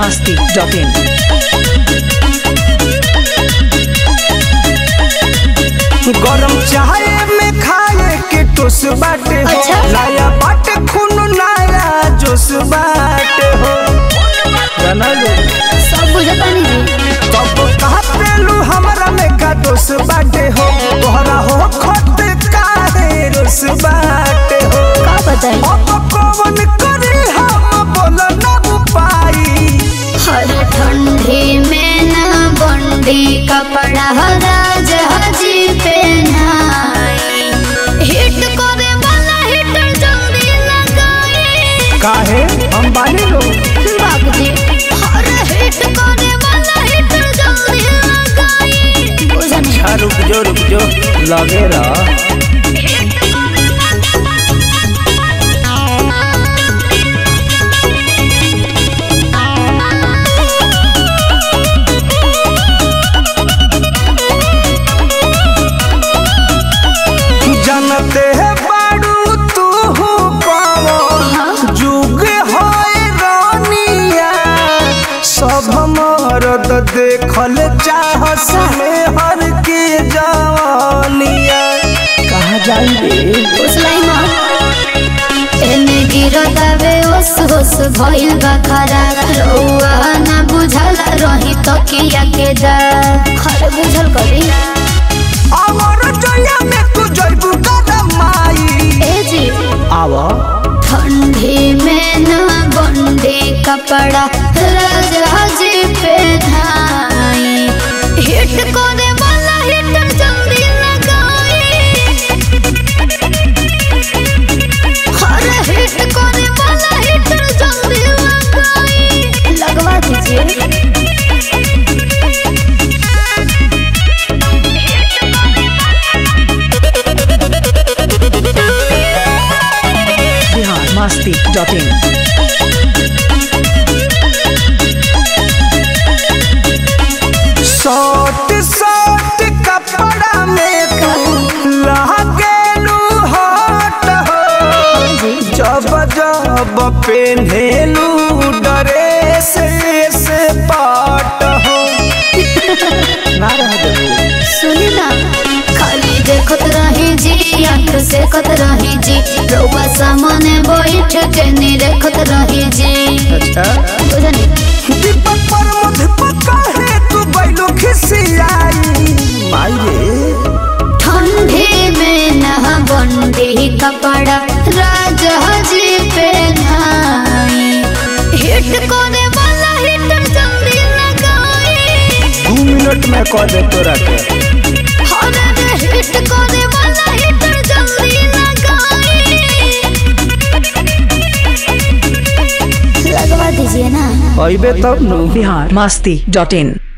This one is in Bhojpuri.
masti.in. गरम चाय में खाए के टोस बाटे हो अच्छा। नया बाटे खून नया जोश बाटे हो जाना लो सब बुझतानी जी तब कहतेलू हमरा में का दोष बाटे हो तोहरा हो खत काहे रोस बाटे हो का बताई अब कौन करे हम बोल न पाई हर ठंडी में ना बंडी कपड़ा राज हजी पहनाई हिट करे वाला हिटर जल्दी लगाई काहे हम बानी लो बाबूजी हर हिट करे वाला हिटर जल्दी लगाई बुझनी अच्छा रुक जो रुक जो लगे रहा जानते है बाड़ू तू पावो जुग होए रानिया सब मरद देखल चाहस में हर के जवानिया कहा जाइए उसलाई मां एने गिरतावे ओस ओस भइल बा खरा रउआ ना बुझल रही तकिया के जा खर बुझल करी अमर जया में तू जइबू कदम माई ए जी आवा ठंडी में ना बंदी कपड़ा राजा जी पे धाई हिट करे वाला हिटर जल्दी लगाई हर हिट करे वाला हिटर जल्दी लगाई लगवा दीजिए Bihar masti.in. शॉर्ट शॉर्ट कपड़ा में तू लागेलू हॉट हो जब जब पेन्हेलू ड्रेस से पाट हो ना रह देबू सुनी ना खाली देखत रही जी आंख से कत रही जी रउआ सामने बैठ के नी देखत रही जी अच्छा बुझनी दीपक पर मुझ पक्का है तू बैलो खिसियाई माई रे ठंडी में ना बंदी कपड़ा राजा जी पे नाई हिट करे वाला हिटर जल्दी लगाई दू मिनट में कह दे तोरा के हर हिट करे वाला हिटर जल्दी लगाई लगवा दीजिए ना अइबे तब नु Bihar masti.in.